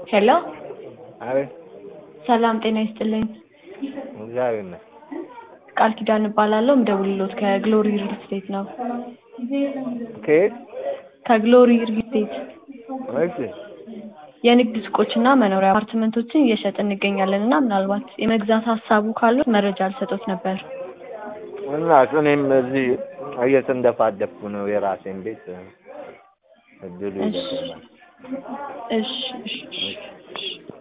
ሄሎ አቤት ሰላም ጤና ይስጥልኝ። እግዚአብሔር ይመስገን። ቃል ኪዳን እባላለሁ። ምደውልሎት ከግሎሪ ሪል ስቴት ነው። ከየት? ከግሎሪ ሪል ስቴት እሺ የንግድ ሱቆችና መኖሪያ አፓርትመንቶችን እየሸጥን እንገኛለን እና ምናልባት የመግዛት ሀሳቡ ካሉት መረጃ ልሰጦት ነበር። እና እኔም እዚህ እየተንደፋደፍኩ ነው የራሴን ቤት እድሉ እሺ ይደርሰናል። እሺ እሺ እሺ